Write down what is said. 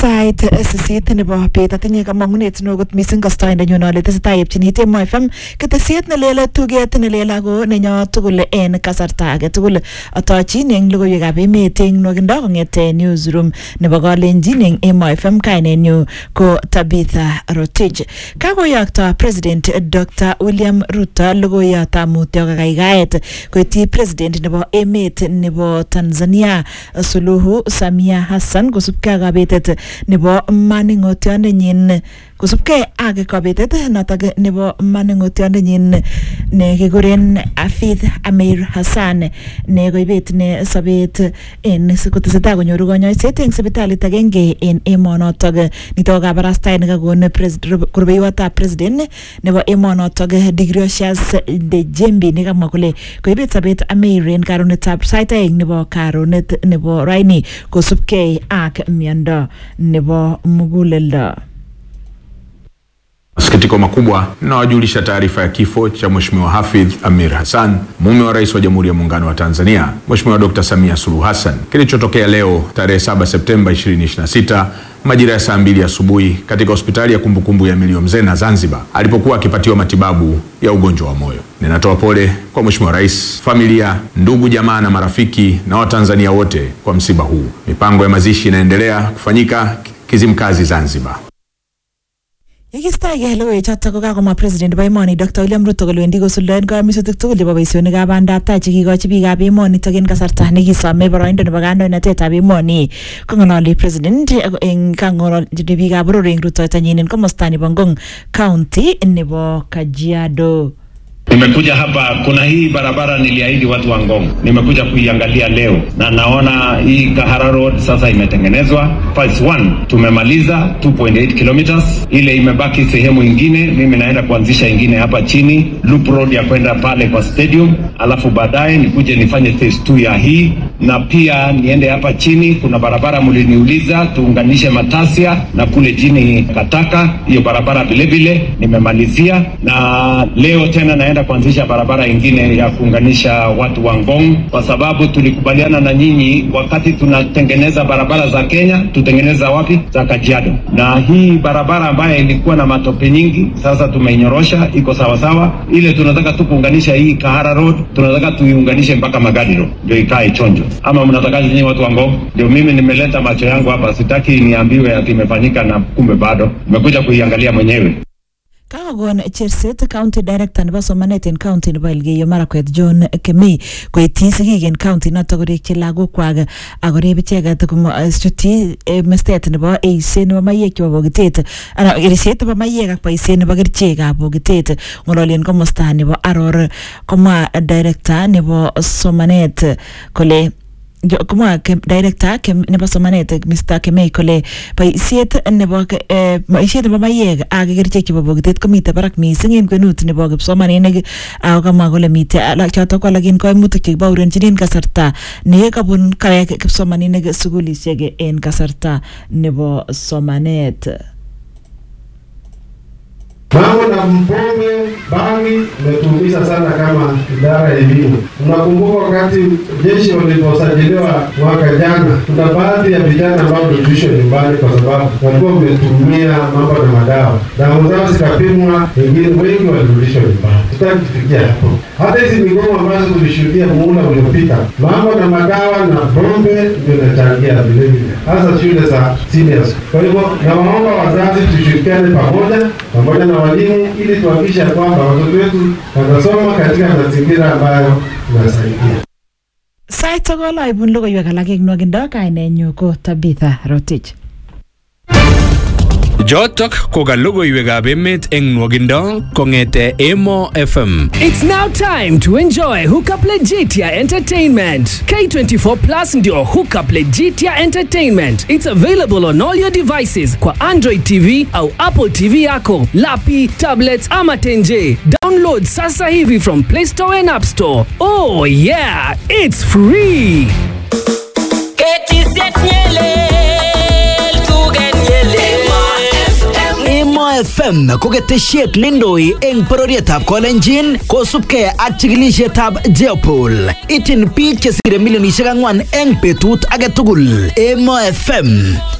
sait sisit nebo bet atinye kamang'unet neo kot missing kastoindenyun ale tesetai yepchini Temo FM ketesiet nelel tuget nelel ako nenyo tugul en kasarta age tugul atochin eng logoiwekab emet eng nwokindo kong'ete newsroom nebo kalenjin eng Emo FM kainenyu ko Tabitha Rotich kakoyokto President Dr William Ruto logoiyotab mutyo kakaikaet koityi President nebo emet nebo Tanzania Suluhu Samia Hassan kosubkei ak kabetet nebo maning'otiondenyin kosubkei ak kabetet notok nebo maning'otiondenyin ne kikuren Hafidh Amir Hassan ne koibet ne sobet en kotesetai konyoru konyoiset eng sipitalit agenge en emonotok nitok kabarastaet nekakon rubeiwotab president nebo emonotok Digrosius Dejembi nekamwa kole koibet sobet Amir en karonetab sait aeng nebo karonet nebo raini kosubkei ak miondo nebo muguleldo. Masikitiko makubwa nawajulisha taarifa ya kifo cha Mheshimiwa Hafidh Amir Hassan, mume wa Rais wa Jamhuri ya Muungano wa Tanzania Mheshimiwa Dr. Samia Suluhu Hassan, kilichotokea leo tarehe 7 Septemba 2026 majira ya saa mbili asubuhi katika hospitali ya kumbukumbu ya Milio Mzena Zanzibar, alipokuwa akipatiwa matibabu ya ugonjwa wa moyo. Ninatoa pole kwa Mheshimiwa Rais, familia, ndugu, jamaa na marafiki na Watanzania wote kwa msiba huu. Mipango ya mazishi inaendelea kufanyika Kizimkazi, Zanzibar. Yekistaige logoiwechotok ko kakomwa president nebo emoni Dr. William Ruto kole wendi kosuldaen kayamisutik tugul chebo boisionikab bandab tai chekikochi biikab emonitok en kasarta nekisome boroindo nebo kandoinatetab emoni kong'ololi president eng kang'ololchini biikab boror eng rutoitonyin en komosta nebo Ngong county nebo Kajiado. Nimekuja hapa, kuna hii barabara niliahidi watu wa Ngong, nimekuja kuiangalia leo na naona hii Kahara Road sasa imetengenezwa. Phase 1 tumemaliza 2.8 kilometers, ile imebaki sehemu ingine, mimi naenda kuanzisha ingine hapa chini loop road ya kwenda pale kwa stadium, alafu baadaye nikuje nifanye phase 2 ya hii, na pia niende hapa chini. Kuna barabara mliniuliza tuunganishe Matasia na kule chini Kataka, hiyo barabara vile vile nimemalizia, na leo tena naenda kuanzisha barabara ingine ya kuunganisha watu wa Ngong, kwa sababu tulikubaliana na nyinyi wakati tunatengeneza barabara za Kenya, tutengeneza wapi? Za Kajiado. Na hii barabara ambayo ilikuwa na matope nyingi, sasa tumeinyorosha, iko sawa sawa. Ile tunataka tu kuunganisha hii Kahara Road, tunataka tuiunganishe mpaka Magadi Road, ndio ikae chonjo. Ama mnataka nyinyi watu wa Ngong? Ndio mimi nimeleta macho yangu hapa, sitaki niambiwe ati imefanyika na kumbe bado. Nimekuja kuiangalia mwenyewe. kakokon cherset county director nebo somanet en county nebo Elgeyo Marakwet John Kemei koityi sigik en county notok korikyi lagokwak akorib icheket chutyi mestet nebo eiset nebo maiyek chebo bokitet ana eiset nebo maiyek ak boisiet nebo kerichekab bokitet ng'ololi en komosta nebo Aror komwa director nebo somanet kole komwa director nebo somanet Mr. Kemei kole boisiet nebo boisiet nebo maiyek ak kerichek chebo bokitet komite barak missing en kwenut nebo kipsomaninik ako kamwa kole mite chotok ko alak en koimutik chekibaurenjin en kasarta nekabun kawek kipsomaninik sukulisiek en kasarta nebo somanet. Mambo na mpombe bangi imetuumiza sana kama idara ya elimu. Unakumbuka wakati jeshi waliposajiliwa mwaka jana, kuna baadhi ya vijana ambao tulishwa nyumbani kwa sababu walikuwa wametumia mambo na madawa, damu zao zikapimwa, wengine wengi walirudishwa nyumbani. Tutaki kufikia hapo. Hata hizi migomo ambazo tulishuhudia muhula uliopita, mambo na madawa na pombe ndio inachangia vilevile, hasa shule za seniors. Kwa hivyo nawaomba wazazi tushirikiane pamoja pamoja na walimu ili tuhakikishe kwamba watoto wetu wanasoma katika mazingira ambayo inasaidia. Sait sokol aibun logoiwek alak eng nwokindo kainenyu ko Tabitha Rotich. Jotok ko ka logoiwekab emet eng nwogindo kong'ete Emo FM. It's now time to enjoy Hookup Legitia Entertainment. K24 Plus ndio Hookup Legitia Entertainment. It's available on all your devices kwa Android TV au Apple TV yako, lapi, tablets ama tenje. Download sasa hivi from Play Store and App Store. Oh yeah, it's free. Emo FM ko ketesiet neindoi eng bororietab Kolenjin kosubkei ak chikilisietab Jeopol. Ityin biik chesire milionisiek ang'wan eng betut age tugul. Emo FM